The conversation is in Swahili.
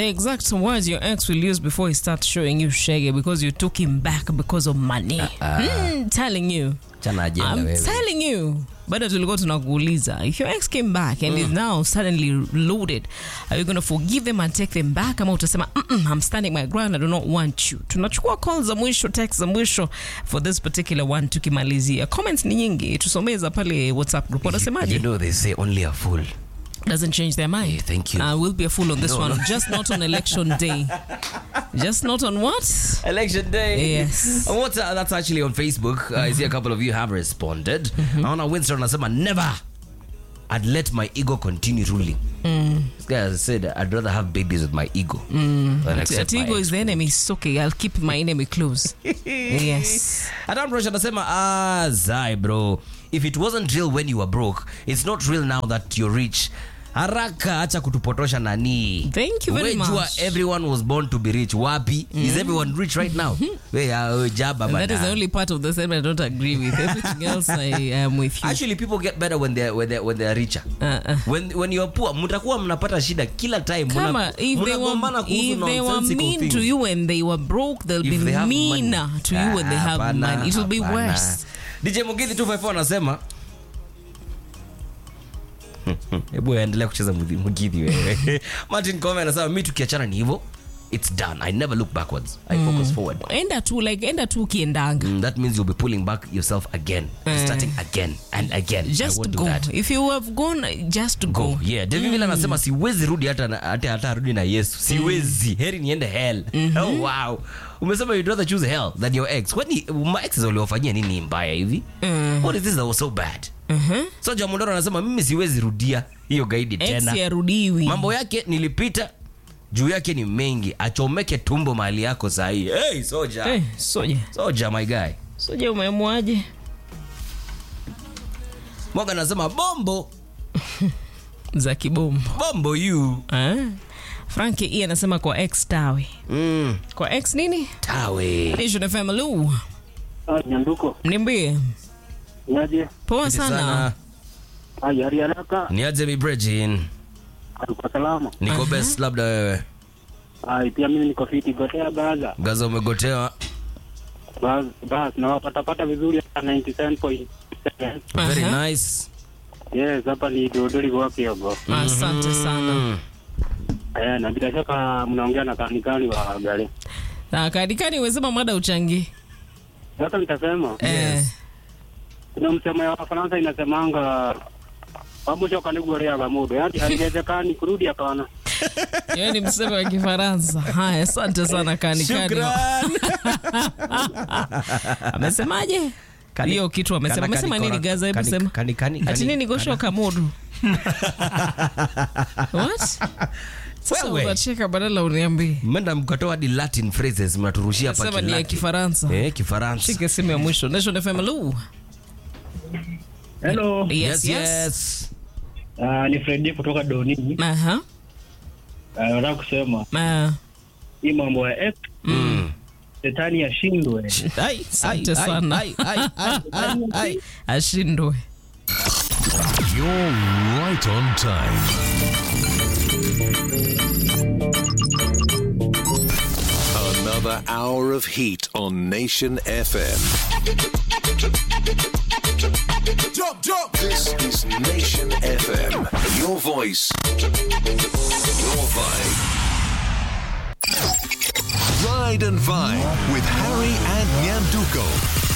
the exact words your ex will use before he starts showing you shaggy because you took him back because of money. Mm, telling you. Chana ajenda I'm wewe. telling you. Bado tulikuwa tunakuuliza if your ex came back and is now suddenly loaded are you going to forgive them and take them back ama utasema Mm-mm, I'm standing my ground I do not want you tunachukua call za mwisho text za mwisho for this particular one tukimalizia comments ni nyingi tusomeza pale whatsapp group wanasemaje You know they say only a fool. doesn't change their mind. Yeah, thank you. I will be a fool on this No, one. no. Just not on election day. Just not on what? Election day. Yes. And what's, uh, that's actually on Facebook. Uh, I see a couple of you have responded. Naona Winston anasema never. I'd let my ego continue ruling. This guy has said I'd rather have babies with my ego than accept my Atigo ex. is the enemy. It's okay. I'll keep my enemy close. yes. Adam Rosh anasema ah, zai bro if it wasn't real when you were broke it's not real now that you're rich haraka acha kutupotosha nani Thank you very We jua much. everyone was born to be rich wapi is everyone rich right now we are jaba And that is bana. the only part of the statement I don't agree with. Everything else, I am with you. actually people get better when they're, when they're, when they're richer Uh, uh. when, when you're poor mtakuwa mnapata shida kila time Muna- Kama, if they were, mnagombana kuhusu if they were nonsensical mean things. to you when they were broke, they'll If be they have meaner money. to you when they have Hapana, money. It will be hapana. worse. DJ Mugithi 254 anasema hebu endelea kucheza Mugi- Mugithi wewe. Martin Kome anasema mi tukiachana ni hivyo it's done i never look backwards i focus forward Enda tu, like, enda tu ukiendanga. Mm, that means you'll be pulling back yourself again starting again and again I Just won't do go. that. If you have gone, just go. go yeah david vile anasema siwezi rudi hata na- hata hata rudi na yesu siwezi heri niende hell oh, wow umesema you'd rather choose hell than your ex kwani my exes waliwafanyia nini mbaya hivi what is this that was so bad so jamondoro anasema mimi siwezi rudia hiyo gaidi Ex tena yarudiwi. mambo yake nilipita juu yake ni mengi achomeke tumbo mahali yako sahii hey, soja Eh, soja. soja my guy Soja umeamwaje? mwaga anasema bombo Za kibombo. bombo you Ah. Frankie E anasema kwa ex tawe. mm, Kwa ex nini? tawe Nation FM Lu. Ah, Nyanduko, Niambie. niaje? Poa Asante sana. Ah, yari haraka, niaje mi brejin alikuwa salama. niko best labda wewe Ah, pia mimi niko fiti gotea baza. gaza umegotewa Bas, bas na wapatapata vizuri hata 97.7. very Aha. nice Yes, hapa ni Dodori kwa Kiogo. Asante sana. Mm. Eh, na bila shaka mnaongea na kanikani wa gari. Na kadikani umesema mada uchangie. Sasa nitasema Eh. kuna msemo ya Wafaransa inasemanga pamoja niguoreaga mundu yaani haiwezekani kurudi hapana Yeye ni msemo wa Kifaransa. Haya, asante sana kanikani. Shukran. Amesemaje? Kani- Hiyo kitu amesema. Kana- Amesema kani- nini Gaza? Hebu kani- sema. kani- kani- Ati kani- nini gosho kamudu? What? Sasa Wewe. unacheka badala uniambie. mmeenda mkatoa hadi latin phrases mnaturushia hapa Sema ni ya kilaki. Kifaransa. eh kifaransa Shike simu ya mwisho. Nation FM Lu. hello Yes, yes yes. yes uh, ni fredi kutoka doni Aha. uh, nataka kusema Ah. hii mambo ya X, Mm. shetani ashindwe Ai, Asante ai, sana. ai, ai, ai, ai, ai. Ashindwe. You're right on time. Another hour of heat on Nation FM. Jump, jump. This is Nation FM. Your voice, your vibe. Ride and Vibe with Harry and Nyanduko.